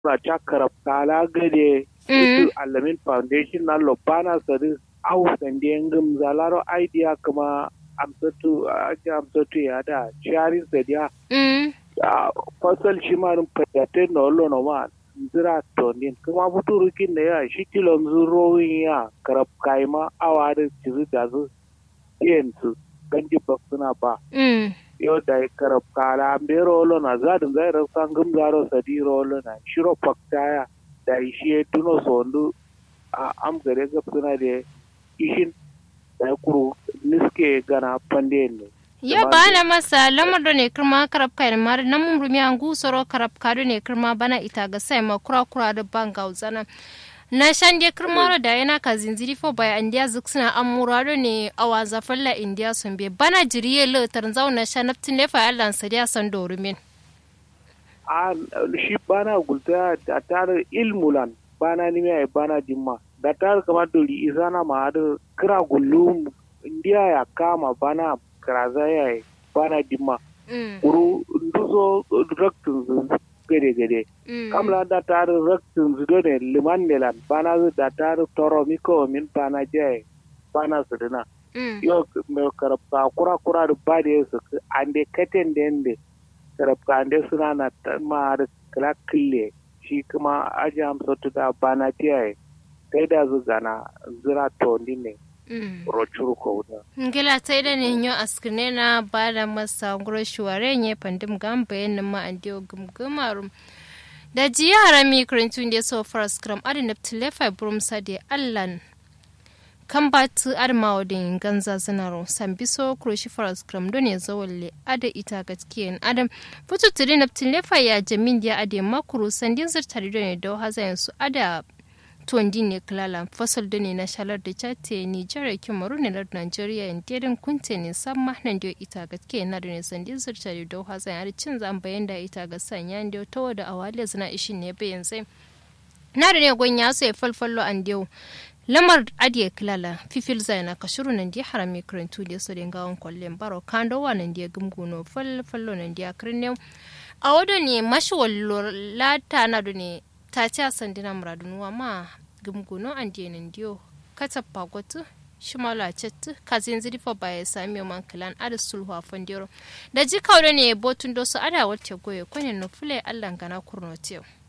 na ta karab kala gade Mm. su alamin foundation na lobana sadi au sande ngum zalaro idea kuma amsatu aja amsatu ya da sharing sadiya Mm. a fasal shi ma rin fayyace na wallo na ma zira tonin kuma futurukin da ya shi kilon zurorin ya karab kaima awa da cizu da zu yin su ganji ba suna ba Mm. yau da ya karab kala an bai rolo na zadin zai rasa gum zaro sadi rolo na shiro faktaya da shi ya tuno sondu a am gare gab suna da ishin da ya kuru niske gana pande ne ya bana masa lamar da ne kirma karab kai mar nan mun rumi an gusoro karab kado ne kirma bana ita ga sai ma kura kura da banga uzana na shan de kirma da yana ka zinziri fo bai andiya zuksuna amurado ne awa zafalla indiya sun be bana jiriye le tarzau na shanaftin lefa allan sadiya san dorumin a shi bana gulta da tare ilmulan bana ni mai bana dimma da tare kamar dori isana ma da kira gullu indiya ya kama bana kiraza ya yi bana dimma Mm, kuru nduzo raktin zu gade gade mm, kamla da tare raktin zu ne liman nelan bana zu da tare toro miko min bana jai bana su dina mm, yo me karabka kura kura da ba da su ande katen da yande karabka ande suna na ta ma da kala kille shi kuma aji amsa tu da bana tiyaye kai da zu gana zira to ne mm. rochuru ko da ngila ta ida ne nyo askine na bada masa ngoro shuware nye pandim gamba yen ma andio gumgumarum da jiya harami kurintun da so far scrum adi neptile fa brum sade allan kan batu adma wadin ganza zinaro sambiso kuroshi far scrum don ya zawalle ada ita gatkiyen adam futu tiri neptile fa ya jamin dia ade makuru sandin zirtari don ya dau hazayen su ada tuwandi ne klala fasal da ne na shalar da chate nigeria kimaru ne na nigeria in dedin kunte ne san mahnan da ita ga ke na da ne sandin zirta da dau hazan har cin zan bayan da ita ga sanya da ta wada awale zina ishin ne bayan sai na da ne gonya so ya falfallo an dewo lamar adiye klala fifil zai na kashuru nan dia harami karantu da so da gawon kwallon baro kando wa nan dia gumguno falfallo nan dia kirne a wado ne mashi wallo lata na da ne ta ci a sandina muradunuwa ma gumguno an denin diyo kata pagotu shimala cettu kazin zirfa ba ya sami man kilan ada sulhu a fandiro da ji kawo ne botun dosu ada wacce goye kwanin nufule allan gana kurno tiyo